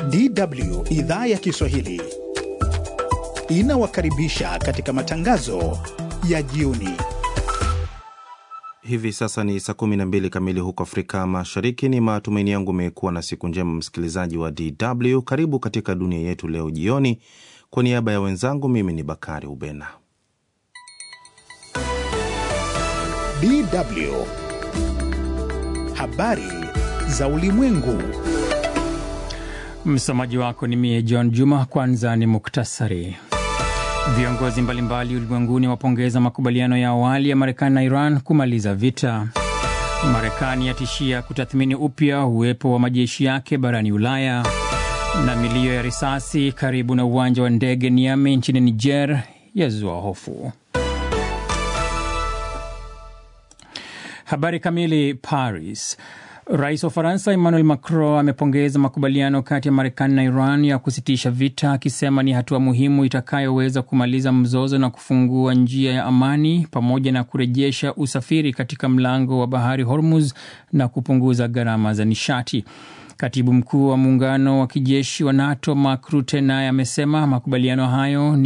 DW idhaa ya Kiswahili inawakaribisha katika matangazo ya jioni. Hivi sasa ni saa 12 kamili huko Afrika Mashariki. Ni matumaini yangu umekuwa na siku njema, msikilizaji wa DW. Karibu katika dunia yetu leo jioni. Kwa niaba ya wenzangu, mimi ni Bakari Ubena. DW habari za ulimwengu. Msomaji wako ni mie John Juma. Kwanza ni muktasari. Viongozi mbalimbali ulimwenguni wapongeza makubaliano ya awali ya Marekani na Iran kumaliza vita. Marekani yatishia kutathmini upya uwepo wa majeshi yake barani Ulaya. Na milio ya risasi karibu na uwanja wa ndege Niamey nchini Niger yazua hofu. Habari kamili. Paris. Rais wa Ufaransa Emmanuel Macron amepongeza makubaliano kati ya Marekani na Iran ya kusitisha vita, akisema ni hatua muhimu itakayoweza kumaliza mzozo na kufungua njia ya amani pamoja na kurejesha usafiri katika mlango wa bahari Hormuz na kupunguza gharama za nishati. Katibu mkuu wa muungano wa kijeshi wa NATO Mark Rutte naye amesema makubaliano hayo ni